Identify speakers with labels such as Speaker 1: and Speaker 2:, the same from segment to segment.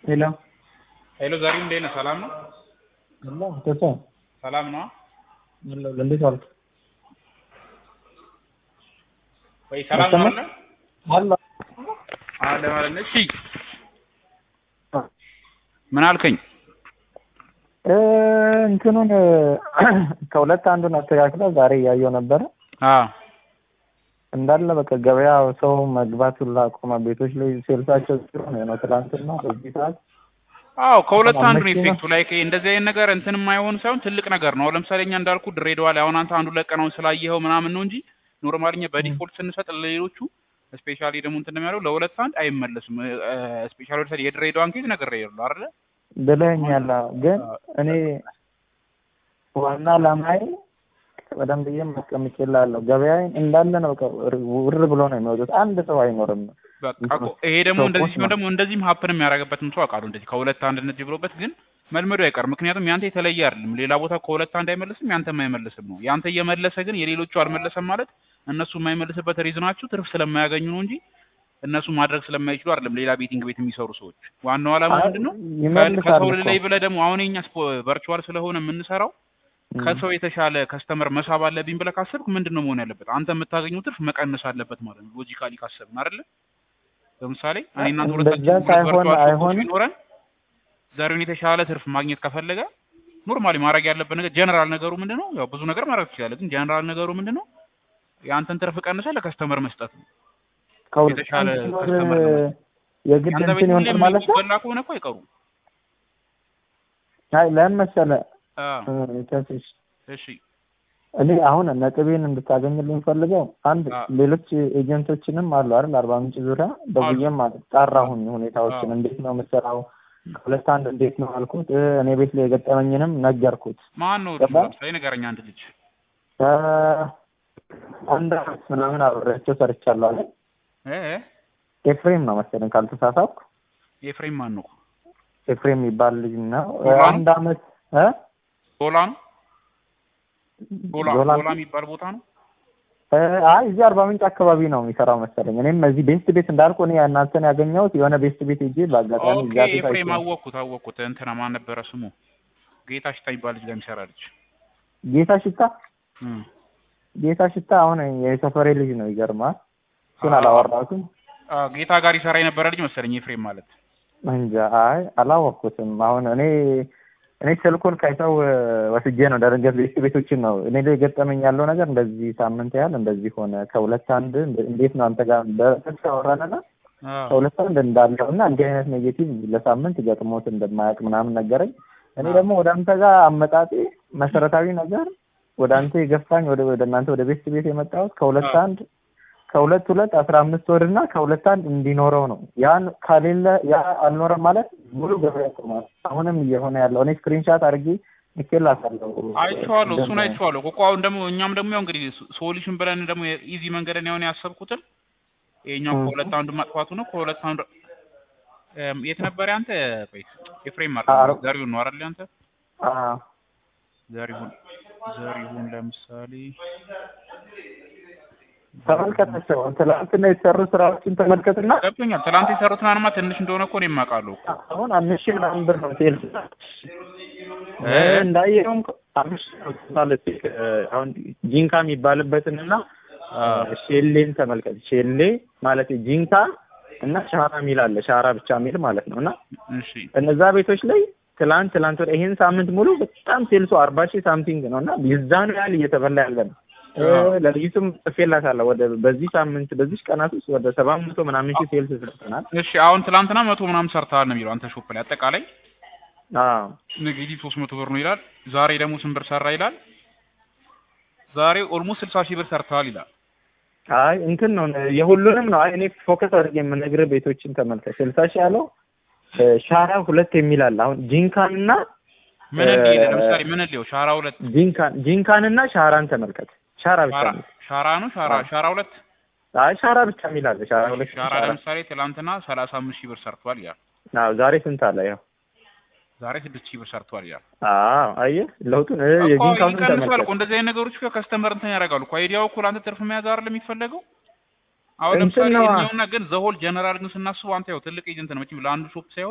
Speaker 1: ሄሎ
Speaker 2: ሄሎ ዘሪሁን እንዴት ነህ? ሰላም ነው?
Speaker 1: ሄሎ ተሰ
Speaker 2: ሰላም ነው?
Speaker 1: ሄሎ እንዴት ዋልክ?
Speaker 2: ወይ ሰላም ነው አለ
Speaker 1: አለ
Speaker 2: አለ ማለት ነው። እሺ ምን አልከኝ?
Speaker 1: እ እንትኑን ከሁለት አንዱን አስተካክለ ዛሬ እያየው ነበረ
Speaker 2: አዎ
Speaker 1: እንዳለ በቃ ገበያ ሰው መግባት ሁላ አቆመ። ቤቶች ላይ ሴልሳቸው ሲሆን ነው ትላንትና በዚህ ሰዓት
Speaker 2: አዎ ከሁለት አንዱ ነው
Speaker 1: አመቺ ነው።
Speaker 2: ኢፌክቱ ላይ እንደዚህ አይነት ነገር እንትን የማይሆን ሳይሆን ትልቅ ነገር ነው። አሁን ለምሳሌ እኛ እንዳልኩ ድሬዳዋ ላይ አሁን አንተ አንዱ ለቀናውን ስላየኸው ምናምን ነው እንጂ ኖርማልኛ በዲፎልት ስንሰጥ ለሌሎቹ ስፔሻሊ ደግሞ እንትን የሚያደርገው ለሁለት አንድ አይመለስም። ስፔሻሊ ወደ የድሬዳዋን ኬዝ ነገር ይሉ አይደለ?
Speaker 1: ብለኸኛል። አዎ። ግን እኔ ዋና ዓላማዬ በደንብ ብዬ ማስቀምጬልሃለሁ። ገበያዬን እንዳለ ነው በቃ ውር ብሎ ነው የሚወጡት። አንድ ሰው አይኖርም።
Speaker 2: በቃ እኮ ይሄ ደግሞ እንደዚህ ሲሆን ደግሞ እንደዚህም ሀፕን የሚያደርግበትም ሰው አውቃለሁ። እንደዚህ ከሁለት አንድ እንደዚህ ብሎበት ግን መልመዱ አይቀርም። ምክንያቱም ያንተ የተለየ አይደለም። ሌላ ቦታ ከሁለት አንድ አይመልስም፣ ያንተም አይመልስም ነው። ያንተ እየመለሰ ግን የሌሎቹ አልመለሰም ማለት እነሱ የማይመልስበት ሪዝናችሁ ትርፍ ስለማያገኙ ነው እንጂ እነሱ ማድረግ ስለማይችሉ አይደለም። ሌላ ቤቲንግ ቤት የሚሰሩ ሰዎች ዋናው ዓላማ
Speaker 1: አይ፣
Speaker 2: ምንድን ነው?
Speaker 1: ይመልሳል
Speaker 2: ከሰው
Speaker 1: እኮ።
Speaker 2: ላይ ብለህ ደግሞ አሁን የኛ ቨርቹዋል ስለሆነ የምንሰራው ከሰው የተሻለ ከስተመር መሳብ አለብኝ ብለህ ካሰብክ ምንድን ነው መሆን ያለበት? አንተ የምታገኘው ትርፍ መቀነስ አለበት ማለት ነው። ሎጂካሊ ካሰብን አይደለ? ለምሳሌ እኔ እናንተ
Speaker 1: እንደዛ
Speaker 2: ሁለታችን
Speaker 1: ሳይሆን
Speaker 2: ቨርቹዋል ሾፖች
Speaker 1: አይሆንም።
Speaker 2: ቢኖረን ዛሬውን የተሻለ ትርፍ ማግኘት ከፈለገ ኖርማሊ ማድረግ ያለበት ነገር ጀነራል ነገሩ ምንድን ነው? ያው ብዙ ነገር ማድረግ ትችላለህ፣ ግን ጀነራል ነገሩ ምንድን ነው? የአንተን ትርፍ ቀንሰህ ለከስተመር መስጠት ነው።
Speaker 1: ከሁለት
Speaker 2: የተሻለ
Speaker 1: አንድ ሲኖር
Speaker 2: ከስተመር ነው።
Speaker 1: የግድ
Speaker 2: ያንተ
Speaker 1: እንትን
Speaker 2: ቤት
Speaker 1: ይሆናል
Speaker 2: ሁሌም
Speaker 1: ማለት ነው።
Speaker 2: የሚበላ ከሆነ እኮ አይቀሩም።
Speaker 1: አይ ለምን መሰለህ
Speaker 2: አዎ
Speaker 1: እ፣ ተስሽ
Speaker 2: እሺ
Speaker 1: እኔ አሁን ነጥቤን እንድታገኝልኝ ፈልገው አንድ
Speaker 2: አዎ።
Speaker 1: ሌሎች ኤጀንቶችንም አሉ አይደል አርባ ምንጭ ዙሪያ ደውዬም ጣራሁኝ ሁኔታዎችን
Speaker 2: አዎ።
Speaker 1: እንዴት ነው የምሰራው ከሁለት አንድ እንዴት ነው አልኩት እ፣ እኔ ቤት ላይ የገጠመኝንም ነገርኩት
Speaker 2: ማን ነው
Speaker 1: ገባ?
Speaker 2: ለምሳሌ ንገረኝ አንድ ልጅ
Speaker 1: እ፣ አንድ አመት ምናምን አብሬያቸው ሰርቻለሁ አለ
Speaker 2: እ እ
Speaker 1: ኤፍሬም ነው መሰለኝ ካልተሳሳትኩ
Speaker 2: ኤፍሬም ማን ነው?
Speaker 1: ኤፍሬም የሚባል ልጅ ነው እ፣
Speaker 2: ዶላ ነው?
Speaker 1: አንድ አመት እ
Speaker 2: ዶላ ነው? ዶላ
Speaker 1: ዶላ
Speaker 2: ዶላ የሚባል ቦታ ነው።
Speaker 1: እ፣ አይ እዚህ አርባ ምንጭ አካባቢ ነው የሚሰራው መሰለኝ እኔም እዚህ ቤስት ቤት እንዳልኩ እኔ እናንተን ያገኘሁት የሆነ ቤስት ቤት ሄጄ በአጋጣሚ
Speaker 2: ኦኬ
Speaker 1: እዛ ቤት
Speaker 2: ኤፍሬም
Speaker 1: አይቼ
Speaker 2: አወቅኩት አወቅኩት። እንትና ማን ነበረ ስሙ? ጌታ ሽታ የሚባል ልጅ ጋር የሚሰራ ልጅ
Speaker 1: ጌታ ሽታ
Speaker 2: እም።
Speaker 1: ጌታ ሽታ አሁን የሰፈሬ ልጅ ነው። ይገርማል። እሱን
Speaker 2: አዎ።
Speaker 1: አላወራሁትም
Speaker 2: አ ጌታ ጋር ይሰራ የነበረ ልጅ መሰለኝ ኤፍሬም ማለት።
Speaker 1: እንጃ። አይ አላወቅኩትም። አሁን እኔ እኔ ስልኩን ከሰው እ፣ ወስጄ ነው ደረገት ቤት ቤቶችን ነው እኔ ላይ ገጠመኝ ያለው ነገር እንደዚህ ሳምንት ያህል እንደዚህ ሆነ። ከሁለት አንድ እንደ- እንዴት ነው አንተ ጋር በስልክ አወራንና
Speaker 2: አዎ
Speaker 1: ከሁለት አንድ እንዳለው እና እንዲህ አይነት ኔጌቲቭ ለሳምንት ገጥሞት እንደማያውቅ ምናምን ነገረኝ። እኔ ደግሞ ወደ አንተ ጋር አመጣጤ መሰረታዊ ነገር ወደ አንተ የገፋኝ ወደ ወደ እናንተ ወደ ቤት ቤት የመጣሁት ከሁለት
Speaker 2: አዎ።
Speaker 1: አንድ ከሁለት ሁለት አስራ አምስት ወር እና ከሁለት አንድ እንዲኖረው ነው። ያን ከሌለ ያ አልኖረም ማለት ሙሉ ገበያ ቆሟል። አሁንም እየሆነ ያለው እኔ ስክሪንሻት አድርጌ ልኬላታለሁ።
Speaker 2: አይቼዋለሁ፣ እሱን
Speaker 1: እንደም-
Speaker 2: አይቼዋለሁ እኮ አሁን ደግሞ እኛም ደግሞ ያው እንግዲህ ሶሉሽን ብለን ደግሞ ኢዚ መንገድን ያሁን ያሰብኩትን ይሄኛው
Speaker 1: እ።
Speaker 2: ከሁለት አንዱ ማጥፋቱ ነው። ከሁለት አንዱ እም፣ የት ነበር ያንተ? ቆይ ኤፍሬም
Speaker 1: አሮ-
Speaker 2: ማለት ዘሪሁን ነው አይደል ያንተ?
Speaker 1: አዎ።
Speaker 2: ዘሪሁን ዘሪሁን ለምሳሌ
Speaker 1: ተመልከታቸው። ትላንትና የተሰሩ ስራዎችን ተመልከትና
Speaker 2: ገብቶኛል። ትላንት የሰሩትን አርማ ትንሽ እንደሆነ እኮ እኔም አውቃለሁ እኮ።
Speaker 1: አሁን አምስት ሺህ ምናምን ብር ነው ሴልስ
Speaker 2: እ?
Speaker 1: እንዳየውም አምስት ሺህ ነው ማለት እ፣ አሁን ጂንካ የሚባልበትን እና
Speaker 2: አዎ
Speaker 1: ሼሌን ተመልከት። ሼሌ ማለት ጂንካ እና ሻራ የሚል አለ። ሻራ ብቻ የሚል ማለት ነው እና
Speaker 2: እሺ
Speaker 1: እነዛ ቤቶች ላይ ትላንት ትላንት ወደ ይሄን ሳምንት ሙሉ በጣም ሴልሱ አርባ ሺህ ሳምቲንግ ነው እና የዛኑ ያህል እየተበላ ያለ ነው። እ፣
Speaker 2: አዎ።
Speaker 1: ለልጅቱም ጽፌላታለሁ ወደ በዚህ ሳምንት በዚህ ቀናት ውስጥ ወደ ሰባት መቶ ምናምን ሺህ ሴልስ ሰርተናል።
Speaker 2: እሺ አሁን ትላንትና መቶ ምናምን ሰርተሃል ነው የሚለው አንተ ሾፕ ላይ አጠቃላይ
Speaker 1: አዎ
Speaker 2: ኔጌቲቭ ሶስት መቶ ብር ነው ይላል። ዛሬ ደግሞ ስንት ብር ሰራ ይላል። ዛሬ ኦልሞስት ስልሳ ሺህ ብር ሰርተሃል ይላል።
Speaker 1: አይ እንትን ነው የሁሉንም ነው። አይ እኔ ፎከስ አድርጌ የምነግርህ ቤቶችን ተመልከት። ስልሳ ሺህ ያለው እ፣ ሻራ ሁለት የሚል አለ። አሁን ጂንካን እና
Speaker 2: ምን
Speaker 1: እ፣
Speaker 2: እንደ ለምሳሌ ምን እንደ ሻራ ሁለት
Speaker 1: ጂንካን ጂንካን እና ሻራን ተመልከት። ሻራ ብቻ
Speaker 2: ሻራ
Speaker 1: የሚል
Speaker 2: ሻራ ነው ሻራ
Speaker 1: አዎ።
Speaker 2: ሻራ ሁለት
Speaker 1: አይ ሻራ ብቻ የሚል አለ። ሻራ ሁለት
Speaker 2: ሻራ
Speaker 1: ሻራ
Speaker 2: ለምሳሌ ትላንትና ሰላሳ አምስት ሺህ ብር ሰርቷል ይላል።
Speaker 1: አዎ ዛሬ ስንት አለ? ያው
Speaker 2: ዛሬ ስድስት ሺህ ብር ሰርቷል ይላል።
Speaker 1: አዎ አየህ ለውጡን እ፣
Speaker 2: እኮ
Speaker 1: የጂንካውን
Speaker 2: ይቀንሳል እኮ
Speaker 1: ተመልከት።
Speaker 2: እንደዚህ አይነት ነገሮች እኮ ከስተመር እንትን ያደርጋሉ እኮ አይዲያው እኮ ለአንተ ትርፍ መያዝ አይደለም የሚፈለገው። አሁን
Speaker 1: እንትን
Speaker 2: ለምሳሌ
Speaker 1: ነዋ።
Speaker 2: እኛውና ግን ዘሆል ጀነራል ግን ስናስበው አንተ ያው ትልቅ ኤጀንት ነው መቼም ለአንዱ ሾፕ ሳይሆን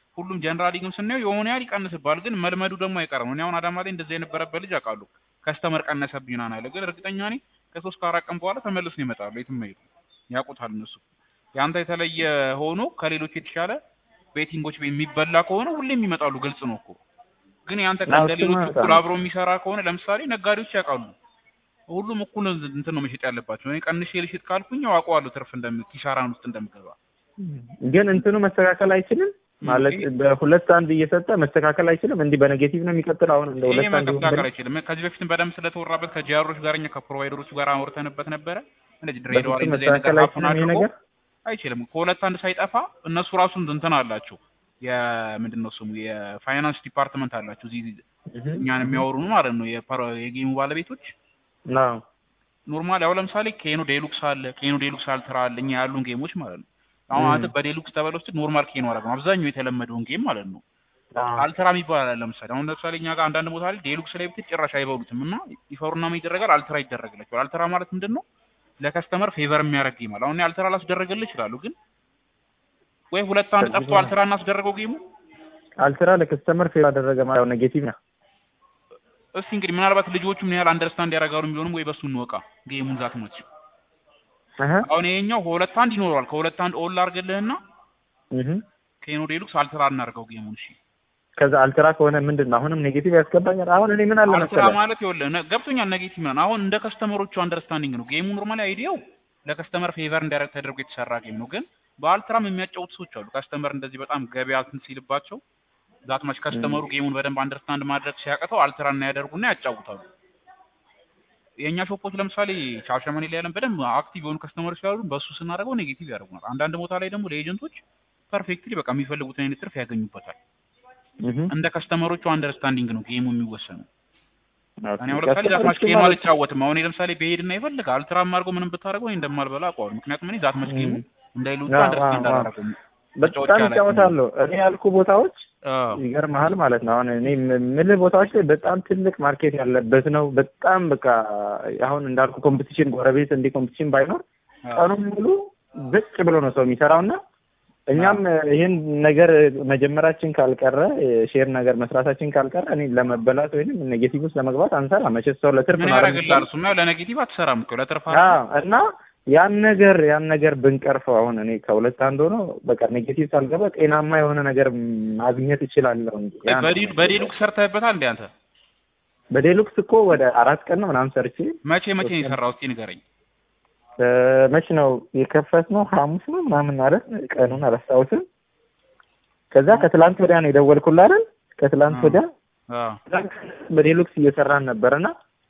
Speaker 2: ሁሉም ጀነራሊ ግን ስናየው የሆነ ያህል ይቀንስባል፣ ግን መልመዱ ደግሞ አይቀርም። እኔ አሁን አዳማ ላይ እንደዚህ የነበረበት ልጅ አውቃለሁ። ከስተመር ቀነሰብኝ ምናምን አለ፣ ግን እርግጠኛ ነኝ ከሶስት ከአራት ቀን በኋላ ተመልሰው ይመጣሉ። የትም አይሄዱ፣ ያውቁታል እነሱ። ያንተ የተለየ ሆኖ ከሌሎች የተሻለ ቤቲንጎች የሚበላ ከሆነ ሁሌም ይመጣሉ። ግልጽ ነው እኮ ግን ያንተ
Speaker 1: አዎ፣
Speaker 2: እንደ ሌሎች
Speaker 1: እሱማ
Speaker 2: እኩል አብሮ የሚሰራ ከሆነ ለምሳሌ ነጋዴዎች ያውቃሉ። ሁሉም እኩል እንትን ነው መሸጥ ያለባቸው። እኔ ቀንሼ ልሽጥ ካልኩኝ አውቀዋለሁ ትርፍ እንደም ኪሳራን ውስጥ እንደምገባ።
Speaker 1: ግን እንትኑ መስተካከል አይችልም ማለት
Speaker 2: ይሄ-
Speaker 1: በሁለት አንድ እየሰጠ መስተካከል አይችልም። እንዲህ በኔጌቲቭ ነው የሚቀጥል። አሁን እንደ
Speaker 2: ይሄ
Speaker 1: ሁለት አንድ ይሁን
Speaker 2: መስተካከል
Speaker 1: ብለን
Speaker 2: አይችልም። ከዚህ በፊትም በደንብ ስለተወራበት ከጂአሮች ጋር እኛ ከፕሮቫይደሮቹ ጋር አውርተንበት ነበረ። እንደዚህ ድሬዳዋ ላይ
Speaker 1: በፍጹም
Speaker 2: እንደዚህ አይነት
Speaker 1: መስተካከል
Speaker 2: ነገር ሀፕን
Speaker 1: አይችልም ይሄ
Speaker 2: አድርጎ
Speaker 1: ነገር።
Speaker 2: አይችልም። ከሁለት አንድ ሳይጠፋ እነሱ ራሱ እንትን አላቸው። የምንድን ነው ስሙ የፋይናንስ ዲፓርትመንት አላቸው እዚህ እኛን የሚያወሩን ማለት ነው የፐሮ- የጌሙ ባለቤቶች
Speaker 1: አዎ
Speaker 2: ኖርማል ያው ለምሳሌ ኬኖ ዴሉክስ አለ ኬኖ ዴሉክስ አልትራ አለ እኛ ያሉን ጌሞች ማለት ነው አሁን
Speaker 1: ም።
Speaker 2: አንተ በዴሉክስ ተበል ውስጥ ኖርማል ኬኖ አደረግ ነው አብዛኛው የተለመደውን ጌም ማለት ነው
Speaker 1: አዎ
Speaker 2: አልትራ የሚባል አለ ለምሳሌ አሁን ለምሳሌ እኛ ጋር አንዳንድ ቦታ ላይ ዴሉክስ ላይ ብትል ጭራሽ አይበሉትም እና ይፈሩና ምን ይደረጋል አልትራ ይደረግላቸዋል አልትራ ማለት ምንድን ነው ለከስተመር ፌቨር የሚያደርግ ጌም አለ አሁን እኔ አልትራ ላስደረግልህ ይችላሉ ግን ወይ ሁለት አንድ ጠፍቶ አልትራ እናስደረገው ጌሙ
Speaker 1: አልትራ ለከስተመር ፌር አደረገ ማለት ነው ኔጌቲቭ ነው።
Speaker 2: እስቲ እንግዲህ ምናልባት ልጆቹ ምን ያህል አንደርስታንድ ያደርጋሉ የሚሆንም ወይ በሱ እንወቃ ጌሙን ዛት ነች
Speaker 1: አሀ
Speaker 2: አሁን ይሄኛው ከሁለት አንድ ይኖረዋል ከሁለት አንድ ኦል አድርግልህና
Speaker 1: እህ
Speaker 2: ኬኖ ዴሉክስ አልትራ እናድርገው ጌሙን እሺ
Speaker 1: ከዛ አልትራ ከሆነ ምንድን ነው አሁንም ኔጌቲቭ ያስገባኛል። አሁን እኔ ምን አለ
Speaker 2: አልትራ
Speaker 1: መሰለህ
Speaker 2: ማለት ይኸውልህ ነ- ገብቶኛል ኔጌቲቭ ነው አሁን እንደ ከስተመሮቹ አንደርስታንዲንግ ነው ጌሙ ኖርማሊ አይዲያው ለከስተመር ፌቨር እንዲያደርግ ተደርጎ የተሰራ ጌም ነው ግን በአልትራም የሚያጫውቱ ሰዎች አሉ ከስተመር እንደዚህ በጣም ገበያ እንትን ሲልባቸው ዛት ማች ከስተመሩ ጌሙን በደንብ አንደርስታንድ ማድረግ ሲያቅተው አልትራ እና ያደርጉና ያጫውታሉ የእኛ ሾፖች ለምሳሌ ሻሸመኔ ላይ ያለን በደንብ አክቲቭ የሆኑ ከስተመሮች ስላሉ በእሱ ስናደርገው ኔጌቲቭ ያደርጉናል አንዳንድ ቦታ ላይ ደግሞ ለኤጀንቶች ፐርፌክትሊ በቃ የሚፈልጉትን አይነት ትርፍ ያገኙበታል
Speaker 1: እህ
Speaker 2: እንደ ከስተመሮቹ አንደርስታንዲንግ ነው ጌሙ የሚወሰነው
Speaker 1: ኦኬ።
Speaker 2: እኔ አሁን ለምሳሌ ዛት ማች
Speaker 1: ከስተመሮቹ
Speaker 2: ጌሙ
Speaker 1: ማለት-
Speaker 2: አልጫወትም። አሁን እኔ ለምሳሌ በሄድና ይፈልግ አልትራም አድርጎ ምንም ብታደርገው እኔ እንደማልበላ አውቀዋለሁ። ምክንያቱም እኔ ዛት ማች ጌሙ
Speaker 1: እም።
Speaker 2: እንዳይሉት
Speaker 1: አዎ፣
Speaker 2: አንደርስታንድ
Speaker 1: አዎ፣ አዎ።
Speaker 2: አላደረገውም።
Speaker 1: በጣም ይጫወታሉ። እኔ ያልኩ ቦታዎች
Speaker 2: አዎ
Speaker 1: ይገርምሃል ማለት ነው። አሁን እኔ የምልህ ቦታዎች ላይ በጣም ትልቅ ማርኬት ያለበት ነው። በጣም በቃ አሁን እንዳልኩ ኮምፒቲሽን ጎረቤት እንዲህ ኮምፒቲሽን ባይኖር
Speaker 2: አዎ
Speaker 1: ቀኑን ሙሉ ብጭ ብሎ ነው ሰው የሚሰራው እና እኛም ይህን ነገር መጀመራችን ካልቀረ ሼር ነገር መስራታችን ካልቀረ እኔ ለመበላት ወይም ኔጌቲቭ ውስጥ ለመግባት አንሰራ። መቼስ ሰው ለትርፍ
Speaker 2: ምን
Speaker 1: ነው አይደል
Speaker 2: ያደርግልሃል? እሱማ ያው ለኔጌቲቭ አትሰራም እኮ ለትርፍ
Speaker 1: አዎ እና ያን ነገር ያን ነገር ብንቀርፈው አሁን እኔ ከሁለት አንድ ሆኖ በቃ ኔጌቲቭ ሳልገባ ጤናማ የሆነ ነገር ማግኘት እችላለሁ እንጂ ያ ነው።
Speaker 2: በዴሉ በዴሉክስ ሰርተህበታል እንዴ አንተ?
Speaker 1: በዴሉክስ እኮ ወደ አራት ቀን ነው ምናምን ሰርቼ
Speaker 2: መቼ መቼ ነው የሰራው? እስኪ ንገረኝ።
Speaker 1: እ፣ መች ነው የከፈት ነው ሐሙስ ነው ምናምን አይደል ቀኑን አላስታውስም። ከዛ ከትላንት ወዲያ ነው የደወልኩልህ አይደል ከትላንት
Speaker 2: አዎ።
Speaker 1: ወዲያ
Speaker 2: አዎ
Speaker 1: በዴሉክስ እየሰራን ነበርና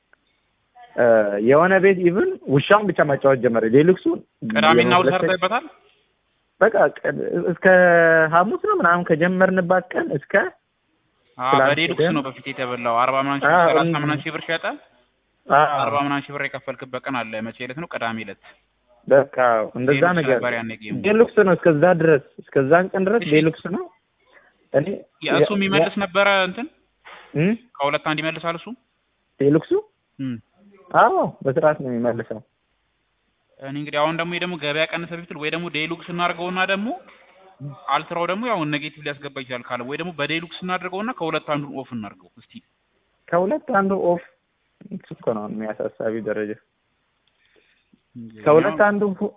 Speaker 1: እ፣ የሆነ ቤት ኢቭን ውሻውን ብቻ ማጫወት ጀመረ። ዴሉክሱ
Speaker 2: ቅዳሜና እሑድ
Speaker 1: የመለሰ-
Speaker 2: ሰርተህበታል?
Speaker 1: በቃ ቀ- እስከ ሐሙስ ነው ምናምን ከጀመርንባት ቀን እስከ
Speaker 2: አዎ
Speaker 1: ትላንት
Speaker 2: በዴሉክስ
Speaker 1: ወዲያ-
Speaker 2: ነው በፊት የተበላው። አርባ ምናምን ሺህ
Speaker 1: አዎ፣
Speaker 2: ሰላሳ
Speaker 1: እም-
Speaker 2: ምናምን ሺህ ብር ሸጠ።
Speaker 1: አዎ፣
Speaker 2: አርባ ምናምን ሺህ ብር የከፈልክበት ቀን አለ። መቼ ዕለት ነው? ቅዳሜ ዕለት።
Speaker 1: በቃ እንደዛ
Speaker 2: ዴሉክስ
Speaker 1: ነገር
Speaker 2: ነበር ያኔ ጌሙ።
Speaker 1: ዴሉክስ ነው እስከዛ ድረስ እስከዛን ቀን ድረስ
Speaker 2: እሺ።
Speaker 1: ዴሉክስ ነው። እኔ
Speaker 2: እሱ የሚመልስ ነበረ እንትን
Speaker 1: እም?
Speaker 2: ከሁለት አንድ ይመልሳል እሱ።
Speaker 1: ዴሉክሱ
Speaker 2: እም።
Speaker 1: አዎ በስርዓት ነው የሚመልሰው።
Speaker 2: እኔ እንግዲህ አሁን ደግሞ ይሄ ደግሞ ገበያ ቀንሰ ቢትል ወይ ደግሞ ዴሉክስ እናድርገውና ደግሞ አልትራው ደግሞ ያው ኔጌቲቭ ሊያስገባ ይችላል ካለ ወይ ደግሞ በዴሉክስ እናድርገውና ከሁለት አንዱን ኦፍ እናድርገው እስቲ።
Speaker 1: ከሁለት አንዱ ኦፍ እሱ እኮ ነው የሚያሳሳቢ ደረጃ። ከሁለት አንዱ ሁ-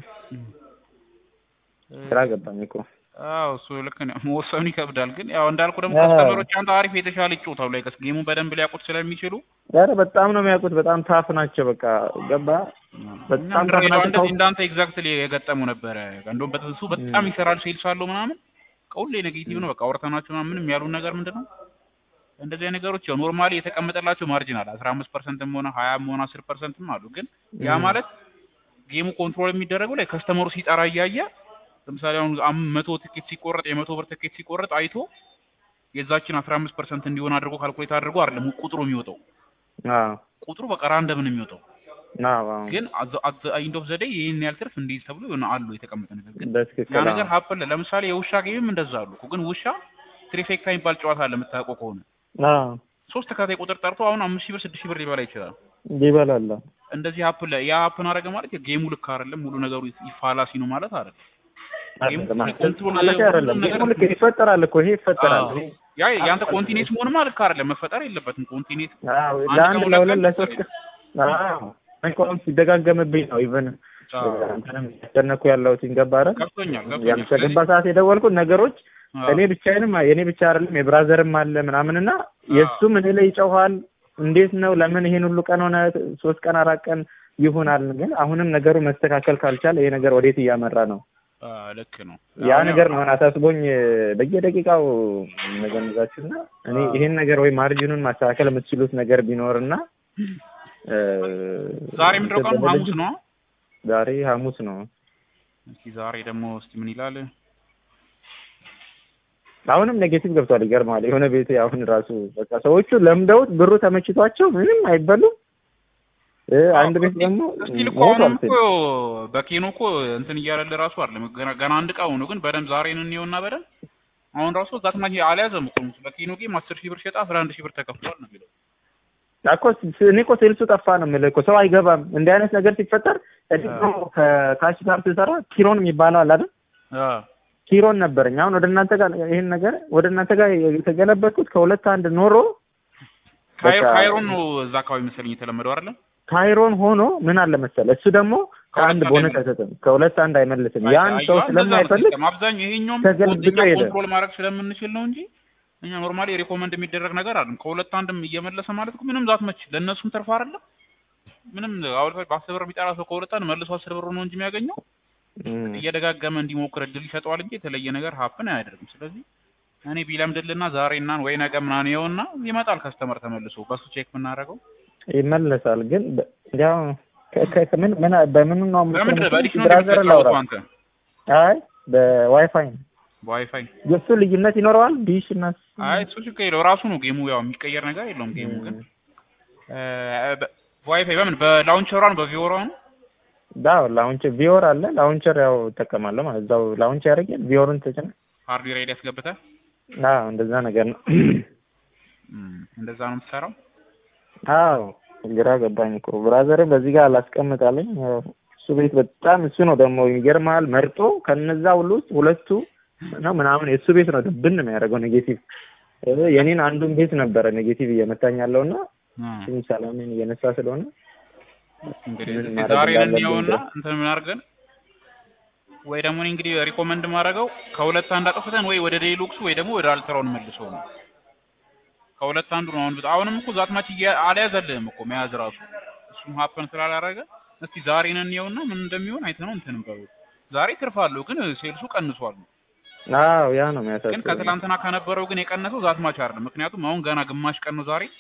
Speaker 1: ስራ ገባኝ እኮ
Speaker 2: አዎ እሱ ልክ ነው። መወሰኑ ይከብዳል። ግን ያው እንዳልኩ ደግሞ
Speaker 1: አዎ።
Speaker 2: ከስተመሮች አንተ አሪፍ የተሻለ ይጫወታሉ ላይ ጌሙን በደንብ ሊያውቁት ስለሚችሉ
Speaker 1: ኧረ በጣም ነው የሚያውቁት። በጣም ታፍ ናቸው። በቃ ገባ በጣም
Speaker 2: እኛም ድሬዳዋ
Speaker 1: ታፍ ናቸው።
Speaker 2: እንደዚህ እንዳንተ ኤግዛክትሊ የገጠሙ ነበረ። እንደውም በትንሱ በጣም ይሰራል ሴልስ አለው ምናምን ከሁሌ ኔጌቲቭ ነው። በቃ አውርተናቸው ምናምን ምንም ያሉን ነገር ምንድን ነው እንደዚህ አይነት ነገሮች ያው ኖርማሊ የተቀመጠላቸው ማርጂን አለ አስራ አምስት ፐርሰንትም ሆነ ሀያም ሆነ አስር ፐርሰንትም አሉ። ግን ያ
Speaker 1: ም።
Speaker 2: ማለት ጌሙ ኮንትሮል የሚደረገው ላይ ከስተመሩ ሲጠራ እያየ ለምሳሌ አሁን አም- መቶ ትኬት ሲቆረጥ የመቶ ብር ትኬት ሲቆረጥ አይቶ የዛችን አስራ አምስት ፐርሰንት እንዲሆን አድርጎ ካልኩሌት አድርጎ አይደለም ቁጥሩ የሚወጣው
Speaker 1: አዎ
Speaker 2: ቁጥሩ በቃ ራንደም ነው የሚወጣው።
Speaker 1: አዎ አዎ
Speaker 2: ግን አት ኢንድ ኦፍ ዘ ዴይ ይህን ያህል ትርፍ እንዲህ ተብሎ የሆነ አሉ የተቀመጠ ነገር ግን
Speaker 1: በትክክል
Speaker 2: ያ
Speaker 1: አዎ።
Speaker 2: ነገር ሀፕን ለምሳሌ የውሻ ጌምም እንደዛ አሉ እኮ። ግን ውሻ ትሪፌክታ የሚባል ጨዋታ አለ የምታውቀው ከሆነ
Speaker 1: አዎ
Speaker 2: ሶስት ተከታታይ ቁጥር ጠርቶ አሁን አምስት ሺህ ብር ስድስት ሺህ ብር ሊበላ ይችላል።
Speaker 1: ይበላል።
Speaker 2: እንደዚህ ሀፕን ያ ሀፕን አደረገ ማለት ጌሙ ልክ አይደለም፣ ሙሉ ነገሩ ይፋላሲ ነው ማለት አይደለም። ኮንትሮል
Speaker 1: ማለት አይደለም ጌሙ ልክ ይፈጠራል እኮ ይሄ ይፈጠራል እኔ
Speaker 2: ያ ያንተ ኮንቲኔንስ መሆንማ ልክ አይደለም፣ መፈጠር የለበትም ኮንቲኔንስ
Speaker 1: አዎ ለአንድ ለሁለት ለሶስት ቀን አዎ እንኳን ሲደጋገምብኝ ነው ኢቨን እንትንም ያስጨነኩ ያለሁት ገባ አይደል
Speaker 2: ገብቶኛል
Speaker 1: ያም ከገባ ሰዓት የደወልኩት ነገሮች
Speaker 2: አዎ።
Speaker 1: እኔ ብቻዬንም የእኔ ብቻ አይደለም የብራዘርም አለ ምናምንና የእሱም እኔ ላይ ይጨውሃል እንዴት ነው ለምን ይሄን ሁሉ ቀን ሆነ ሶስት ቀን አራት ቀን ይሆናል ግን አሁንም ነገሩ መስተካከል ካልቻለ ይሄ ነገር ወዴት እያመራ ነው
Speaker 2: አ፣ ልክ ነው
Speaker 1: ያ
Speaker 2: አሁን
Speaker 1: ነገር ነው አሁን አሳስቦኝ በየደቂቃው መገንዛችሁና እኔ
Speaker 2: አዎ።
Speaker 1: ይሄን ነገር ወይ ማርጂኑን ማስተካከል የምትችሉት ነገር ቢኖርና እ፣
Speaker 2: ዛሬ ምንድን ነው ቀኑ?
Speaker 1: እንትን
Speaker 2: ሐሙስ ነው።
Speaker 1: ዛሬ ሐሙስ ነው
Speaker 2: እስኪ ዛሬ ደግሞ እስኪ ምን ይላል?
Speaker 1: አሁንም ኔጌቲቭ ገብቷል ይገርማል የሆነ ቤት አሁን ራሱ በቃ ሰዎቹ ለምደውት ብሩ ተመችቷቸው ምንም አይበሉም እ፣ አንድ ቤት ደግሞ
Speaker 2: እስኪል እኮ
Speaker 1: ሞቷል
Speaker 2: አሁንም እኮ በኬኖ እኮ እንትን እያለልህ ራሱ አይደለም ገና ገና አንድ ዕቃ ሆኖ ግን በደንብ ዛሬን እንየውና በደንብ አሁን ራሱ እዛ ትናንት አልያዘም እኮ በኬኖ ጌም አስር ሺህ ብር ሸጣ አስራ አንድ ሺህ ብር ተከፍሏል ነው የሚለው
Speaker 1: እኮ ስ- እኔ እኮ ሴልሱ ጠፋ ነው የምልህ እኮ ሰው አይገባም እንዲህ አይነት ነገር ሲፈጠር እኔ እኮ ከካሽ ጋር ስሰራ ኪሮን የሚባለው አለ አይደል
Speaker 2: አ
Speaker 1: ኪሮን ነበረኝ አሁን ወደ እናንተ ጋር ይሄን ነገር ወደ እናንተ ጋር የተገለበጥኩት ከሁለት አንድ ኖሮ
Speaker 2: ካይሮ
Speaker 1: በቃ-
Speaker 2: ካይሮን ነው እዛ አካባቢ መሰለኝ የተለመደው አይደለም
Speaker 1: ካይሮን ሆኖ ምን አለ መሰለህ እሱ ደግሞ ከአንድ
Speaker 2: ከሁለት
Speaker 1: ቦነስ
Speaker 2: አንድ
Speaker 1: አይሰጥም ከሁለት አንድ አይመልስም ያን ሰው
Speaker 2: አየዋ፣ እንደዛ ነው
Speaker 1: ስለማይፈልግ
Speaker 2: ሲስተም። አብዛኛው ይሄኛውም
Speaker 1: ተገልብጦ
Speaker 2: እኛ
Speaker 1: ሄደ።
Speaker 2: ኮንትሮል ማድረግ ስለምንችል ነው እንጂ እኛ ኖርማሊ ሪኮመንድ የሚደረግ ነገር አለም ከሁለት አንድም እየመለሰ ማለት እኮ ምንም ዛት መች ለእነሱም ትርፍ አይደለም ምንም አሁን በአስር ብር የሚጠራ ሰው ከሁለት አንድ መልሶ አስር ብር ነው እንጂ የሚያገኘው
Speaker 1: እም፣
Speaker 2: እየደጋገመ እንዲሞክር እድል ይሰጠዋል እንጂ የተለየ ነገር ሀፕን አያደርግም። ስለዚህ እኔ ቢለምድልና ዛሬ እና ወይ ነገ ምናምን ይኸውና ይመጣል ከስተመር ተመልሶ በሱ ቼክ የምናደርገው
Speaker 1: ይመለሳል ግን በ- ያው ከ- ከ- ከምን ምን በምኑ ነው
Speaker 2: በምንድን ነው በዲሽ ነው
Speaker 1: ብራዘር ላውራ
Speaker 2: እንደምትጫወተው አንተ
Speaker 1: አይ በዋይፋይ ነው
Speaker 2: በዋይፋይ
Speaker 1: የእሱ ልዩነት ይኖረዋል ዲሽ እና
Speaker 2: አይ እሱ ችግር የለው ራሱ ነው ጌሙ ያው የሚቀየር ነገር የለውም ጌሙ ግን ዋይፋይ በምን በላውንቸሯ ነው በቪኦሯ ነው
Speaker 1: ዳው ላውንቸር ቪወር አለ ላውንቸር ያው እጠቀማለሁ ማለት እዛው ላውንቸር ያደርጋል ቪወርን ተጭነ
Speaker 2: ሃርድዌር ሬዲ ያስገብተህ
Speaker 1: አዎ እንደዛ ነገር ነው
Speaker 2: እም፣ እንደዛ ነው የምትሰራው
Speaker 1: አዎ ግራ ገባኝ እኮ ብራዘርን በዚህ ጋር አላስቀምጣለኝ ያው እሱ ቤት በጣም እሱ ነው ደግሞ ይገርማል መርጦ ከነዛ ሁሉ ውስጥ ሁለቱ ነው ምናምን የእሱ ቤት ነው ብን ነው ያደረገው ኔጌቲቭ እ፣ የኔን አንዱን ቤት ነበረ ኔጌቲቭ እየመታኝ ያለውና
Speaker 2: እ፣
Speaker 1: ትንሽ ሰላሜን እየነሳ ስለሆነ
Speaker 2: እንግዲህ
Speaker 1: ምን
Speaker 2: እስኪ
Speaker 1: ማድረግ
Speaker 2: ዛሬ
Speaker 1: እንዳለብን
Speaker 2: እንየውና
Speaker 1: ድረስ።
Speaker 2: እንትን ምን አድርገን ወይ ደግሞ እኔ እንግዲህ ሪኮመንድ ማድረገው ከሁለት አንድ አጥፍተን ወይ ወደ ዴሉክሱ ወይ ደግሞ ወደ አልትራውን መልሶ ነው ከሁለት አንዱ ነው አሁን አሁንም እኮ ዛት ማች እያ- አልያዘልህም እኮ መያዝ ራሱ እሱም ሀፐን ስላላረገ እስቲ ዛሬን እንየውና ምን እንደሚሆን አይተነው እንትን በሉ ዛሬ ትርፍ አለው ግን ሴልሱ ቀንሷል
Speaker 1: አዎ ያ ነው
Speaker 2: ግን
Speaker 1: የሚያሳስበው
Speaker 2: ከትላንትና ከነበረው ግን የቀነሰው ዛት ማች አይደለም ምክንያቱም አሁን ገና ግማሽ ቀን ነው ዛሬ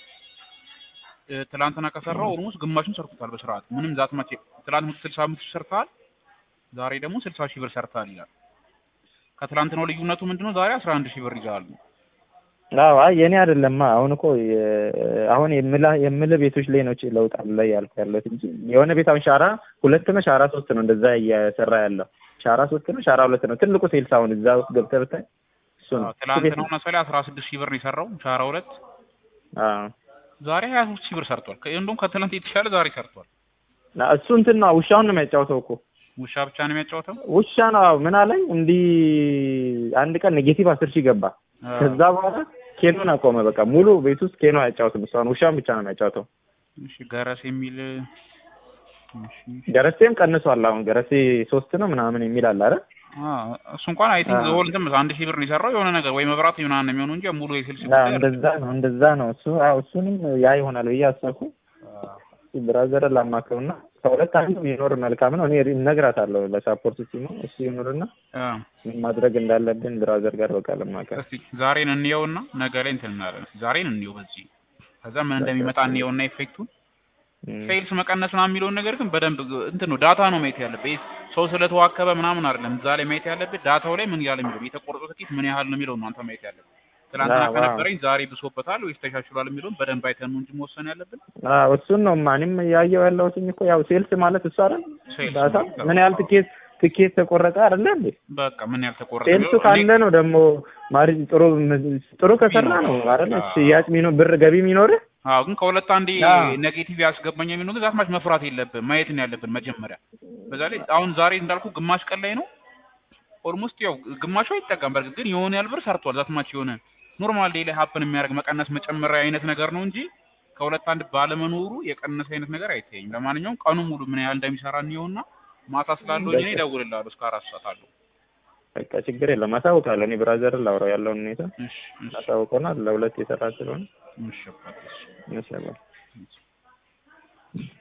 Speaker 2: እ፣ ትላንትና ከሰራው ኦልሞስት ግማሹን ሰርቶታል በስርዓት ምንም ዛት ማች ትላንት መቶ ስልሳ አምስት ሺህ ሰርተሃል ዛሬ ደግሞ ስልሳ ሺህ ብር ሰርተሃል ይላል ከትላንትናው ልዩነቱ ምንድነው ዛሬ አስራ አንድ ሺህ ብር ይዘሃል
Speaker 1: አዎ አይ የኔ አይደለማ አሁን እኮ የ- አሁን የምላ የምልህ ቤቶች ላይ ነው ች- ለውጥ አለ ያልኩ ያለሁት እንጂ የሆነ ቤት አሁን ሻራ ሁለት ነው ሻራ ሶስት ነው እንደዛ እየሰራ ያለው ሻራ ሶስት ነው ሻራ ሁለት ነው ትልቁ ሴልስ አሁን እዛ ውስጥ ገብተህ ብታይ እሱ ነው እሱ ቤት
Speaker 2: ትላንትናው
Speaker 1: ነው
Speaker 2: መሰለኝ አስራ ስድስት ሺህ ብር ነው የሰራው ሻራ ሁለት
Speaker 1: አዎ
Speaker 2: ዛሬ ሀያ ሶስት ሺህ ብር ሰርቷል ከ- እንደውም ከትላንት የተሻለ ዛሬ ሰርቷል
Speaker 1: እና እሱ እንትን ነው ውሻውን ነው የሚያጫውተው እኮ
Speaker 2: ውሻ ብቻ ነው የሚያጫወተው
Speaker 1: ውሻ ነው አዎ ምን አለኝ እንዲህ አንድ ቀን ኔጌቲቭ አስር ሺህ ገባ ከዛ በኋላ ኬኖን አቆመ በቃ ሙሉ ቤት ውስጥ ኬኖ አያጫውትም እሷን ውሻን ብቻ ነው የሚያጫውተው
Speaker 2: እሺ ገረስ የሚል እሺ
Speaker 1: ገረሴም ቀንሷል አሁን ገረሴ ሶስት ነው ምናምን የሚል አለ አይደል
Speaker 2: አ እሱ እንኳን አይ ቲንክ
Speaker 1: አዎ።
Speaker 2: ሆል እንትን አንድ ሺህ ብር ነው የሰራው የሆነ ነገር ወይ መብራት ምናምን ነው የሚሆነው እንጂ ሙሉ የስልስ
Speaker 1: አዎ እንደዛ ነው እንደዛ ነው እሱ አዎ እሱንም ያ ይሆናል ብዬ አሰብኩ ብራዘር ላማክረውና ከሁለት አንዱ ይኖር መልካም ነው እኔ እነግራታለሁ ለሳፖርት ቲሙ እሱ ይኖርና ምን ማድረግ እንዳለብን ብራዘር ጋር በቃ ለማከር
Speaker 2: እስቲ ዛሬን እንየውና ነገ ላይ እንትን እናለን ዛሬን እንየው በዚህ ከዛ ምን እንደሚመጣ እንየውና ኢፌክቱን ሴልስ መቀነስ ምናምን የሚለውን ነገር ግን በደንብ እንትን ነው ዳታ ነው ማየት ያለብህ ሰው ስለተዋከበ ምናምን አይደለም እዛ ላይ ማየት ያለብህ ዳታው ላይ ምን ያህል የሚለው የተቆረጠው ትኬት ምን ያህል ነው የሚለው ነው አንተ ማየት ያለብህ ትናንትና
Speaker 1: አዎ፣
Speaker 2: ከነበረኝ ዛሬ ብሶበታል ወይስ ተሻሽሏል የሚለውን በደንብ አይተን ነው እንጂ መወሰን ያለብን
Speaker 1: አዎ እሱን ነው ማንም ያየው ያለሁትኝ እኮ ያው ሴልስ ማለት እሱ አይደል
Speaker 2: ሴልስ
Speaker 1: ዳታ
Speaker 2: ማለት
Speaker 1: ምን ያህል ትኬት ትኬት ተቆረጠ አይደለ እንዴ
Speaker 2: በቃ ምን ያህል ተቆረጠ
Speaker 1: ሴልሱ
Speaker 2: የሚለው
Speaker 1: ካለ ነው ደግሞ ማሪ ጥሩ ጥሩ ከሰራ ነው አይደል
Speaker 2: አዎ።
Speaker 1: ሽያጭ ሚኖር ብር ገቢ የሚኖርህ
Speaker 2: አዎ ግን ከሁለት አንዴ
Speaker 1: አዎ።
Speaker 2: ኔጌቲቭ ያስገባኝ የሚለው ግን ዛትማች መፍራት የለብን ማየት ነው ያለብን መጀመሪያ በዛ ላይ አሁን ዛሬ እንዳልኩ ግማሽ ቀን ላይ ነው ኦልሞስት ያው ግማሹ አይጠቀም በርግጥ ግን የሆነ ያህል ብር ሰርቷል። ዛትማች የሆነ ኖርማል ዴይ ላይ ሀፕን የሚያደርግ መቀነስ መጨመሪያ አይነት ነገር ነው እንጂ ከሁለት አንድ ባለመኖሩ የቀነሰ አይነት ነገር አይታየኝም። ለማንኛውም ቀኑ ሙሉ ምን ያህል እንደሚሰራ እንየውና ማታ ስላለው እኔ እደውልልሃለሁ እስከ አራት ሰዓት አለው።
Speaker 1: በቃ ችግር የለም አሳውቃለሁ። እኔ ብራዘር ላውራው ያለውን ሁኔታ
Speaker 2: እሺ እሺ
Speaker 1: አሳውቀናል። ለሁለት የሰራ ስለሆነ
Speaker 2: እሺ አባቴ፣ እሺ።
Speaker 1: ይመስላል።
Speaker 2: እሺ